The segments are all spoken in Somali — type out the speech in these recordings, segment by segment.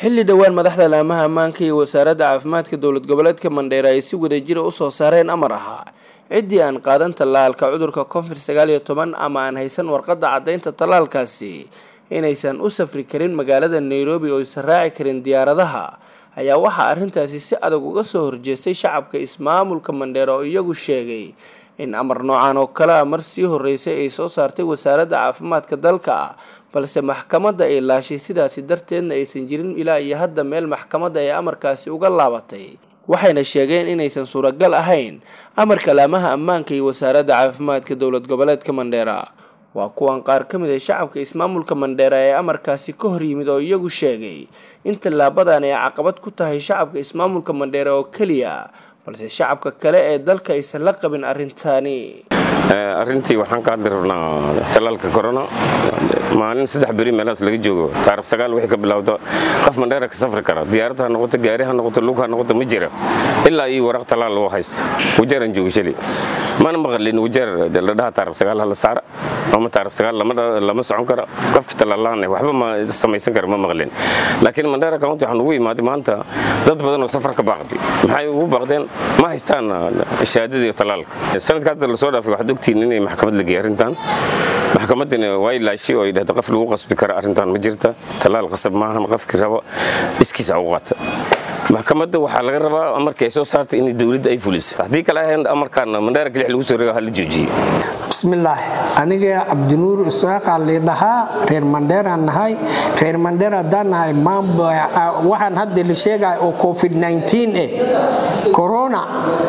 xilli dhowaan madaxda laamaha ammaanka iyo wasaaradda caafimaadka dowlad goboleedka mandheere ay si wadajira usoo saareen amar ahaa ciddii aan qaadan tallaalka cudurka covid sagaal iyo toban ama aan haysan warqadda caddaynta tallaalkaasi inaysan u safri karin magaalada nairobi oo aysan raaci karin diyaaradaha ayaa waxaa arrintaasi si adag uga soo horjeestay shacabka ismaamulka mandheere oo iyagu sheegay in amar noocan oo kale a mar sii horeysay ay soo saartay wasaaradda caafimaadka dalka balse maxkamadda ay laashay sidaasi darteedna aysan jirin ilaa iyo hadda meel maxkamadda ay amarkaasi uga laabatay waxayna sheegeen inaysan suuragal ahayn amarka laamaha ammaanka iyo wasaaradda caafimaadka dowlad goboleedka mandheera waa kuwan qaar ka mid a shacabka ismaamulka mandheera ee amarkaasi ka hor yimid oo iyagu sheegay in tallaabadan ay caqabad ku tahay shacabka ismaamulka mandheera oo keliya balse shacabka kale ee dalka aysan la qabin arrintaani arrintii waxaan ka hadli rabnaa tallaalka corona maalin saddex beri meelahaas laga joogo taarikh sagaal wixii ka bilowda qof mandheera ka safri kara diyaarad ha noqoto gaari ha noqoto lug ha noqoto ma jira ilaa iyo waraq tallaal loo haysto wajeeraan jooga shali mana maqlin wajeer la dhaha taarikh sagaal hala saara ama taarikh sagaal lama socon kara qofka tallaalaan waxba ma samaysan kara ma maqlin laakiin mandheera county waxaan ugu imaaday maanta dad badan oo safar ka baaqday maxay ugu baaqdeen ma haystaan shahaadada iyo tallaalka sanadka hadda lasoo dhaafay waxaad ogtihiin inay maxkamad la geeyay arrintan maxkamaddina way laashay oo ay dhahda qof lagu qasbi kara arrintan ma jirta tallaal qasab maahan qofkii raba iskiisa u qaata maxkamadda waxaa laga rabaa amarkii ay soo saartay in dowladda ay fuliso haddii kale ahayn amarkan mandheera kelix lagu soo reego ha la joojiye bismillaah aniga cabdinuur isaaqaa liidhahaa reer mandheeraan nahay reer mandheer haddaan nahay waxaan hadda la sheegaya oo covid eh corona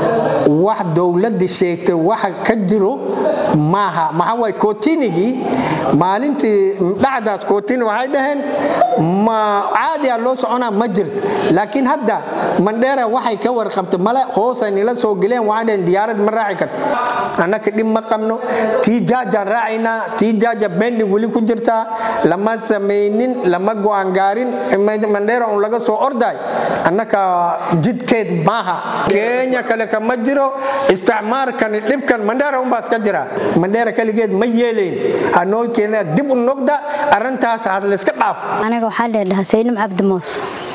wax dowladda sheegtay waxa ka jiro maaha maxaa waay kootinigii maalintii dhacdaas kootini waxay dhaheen ma caadi a loo soconaa ma jirto laakiin hadda mandheera waxay ka warqabtay male hoosay nila soo geleen waxay dhaheen diyaarad ma raaci karto annaka dhib ma qabno tii jaajaan raacaynaa tii jaaja bending weli ku jirtaa lama samaynin lama go'aan gaarin mandheera un laga soo orday annaka jidkeed maaha kenya kale kama jiro isticmaalkani dhibkan mandheera unbaa iska jira mandheera kaligeed ma yeelayn hanoo keena dib u noqda arrintaas has layska dhaaf aniga waxaa leedhahaa saynab cabdimuus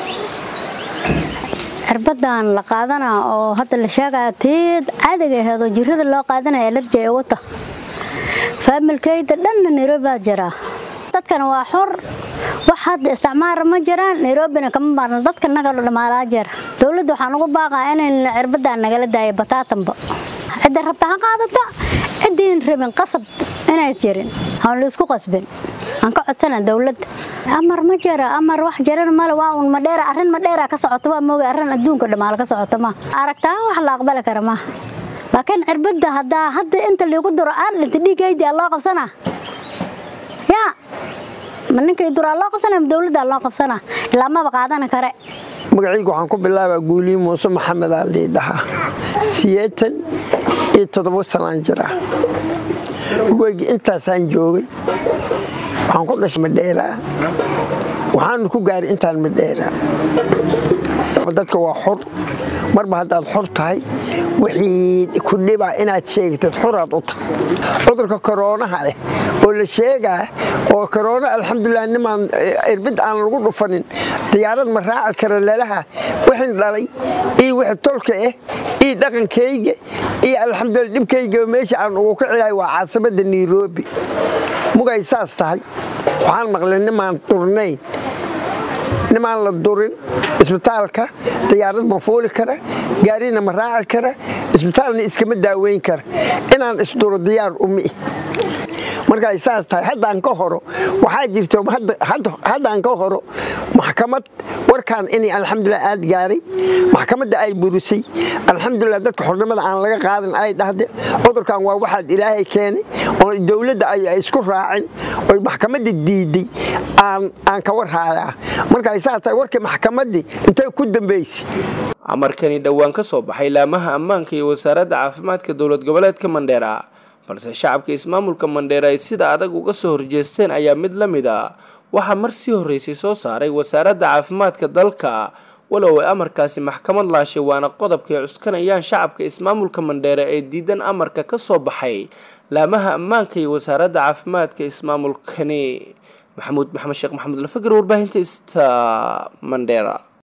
cirbadan la qaadana oo hadda la sheegaya tii caadiga aheedoo jirada loo qaadanaya alerji ay uga tah faamilkayda dhanna nairobi baa jiraa dadkana waa xor wax hadda isticmaara ma jiraan nairobina kama maarno dadka naga dhamaalaa jira dowladda waxaan ugu baaqaa inayn cirbadan nagala daayo bataatanba cidda rabta ha qaadata ciddiin rabin qasab inay jirin aan la isku qasbin aan ka codsana dowladda amar ma jira amar wax jiran male waa un madheera arrin madheera ka socoto waa mooga arrin adduunka dhammaal ka socoto ma aragtaa wax la aqbali kara ma laakiin cirbadda haddaa hadda inta liigu duro aan dhinta dhiigaydi aa loo qabsanaa yaa ma ninkay duraa loo qabsanaa ma dowladdaa loo qabsanaa ilaa maba qaadana kare magacayga waxaan ku bilaabaa guuliyi muuse maxamed aa liidhahaa siyeetan iyo toddoba sanaan jira weygi intaasaan joogay waxaan ku dhashay madheera waxaanu ku gaaray intaan madheera dadka waa xor marba haddaad xor tahay wixii ku dhibaa inaad sheegtad xoraad u tahay cudurka koroonaha ah oo la sheegaa oo koroona alxamdulilah nimaan irbid aan lagu dhufanin diyaarad ma raaci kara lalaha wixin dhalay iyo wixi tolka ah iyo dhaqankayga iyo alxamdulilah dhibkayga meesha aan ugu ka cilahay waa caasimada nairobi mugay saas tahay waxaan maqlay nimaan durnayn nimaan la durin isbitaalka diyaarad ma fuuli kara gaarina ma raaci kara isbitaalna iskama daaweyn kara inaan isduro diyaar umi markay saas tahay haddaan ka horo waxaa jirto haddaan ka horo maxkamad warkaan inay alxamdulilah aad gaaray maxkamadda ay burisay alxamdulilah dadka xornimada aan laga qaadin ay dhahde cudurkan waa waxaad ilaahay keenay oo dowladda ay isku raacin oy maxkamadda diiday aan ka warhaayaa markay saas tahay warkii maxkamaddii intay ku dambaysay amarkani dhowaan ka soo baxay laamaha ammaanka iyo wasaaradda caafimaadka dowlad goboleedka mandheera balse shacabka ismaamulka mandheera ay sida adag uga soo horjeesteen ayaa mid la mid a waxaa mar sii horreysay soo saaray wasaaradda caafimaadka dalka walow ay amarkaasi maxkamad laashay waana qodobkay cuskanayaan shacabka ismaamulka mandheere ee diidan amarka ka soo baxay laamaha ammaanka iyo wasaaradda caafimaadka ismaamulkani maxamuud maxamed sheekh maxamuud lafagar warbaahinta ista mandheera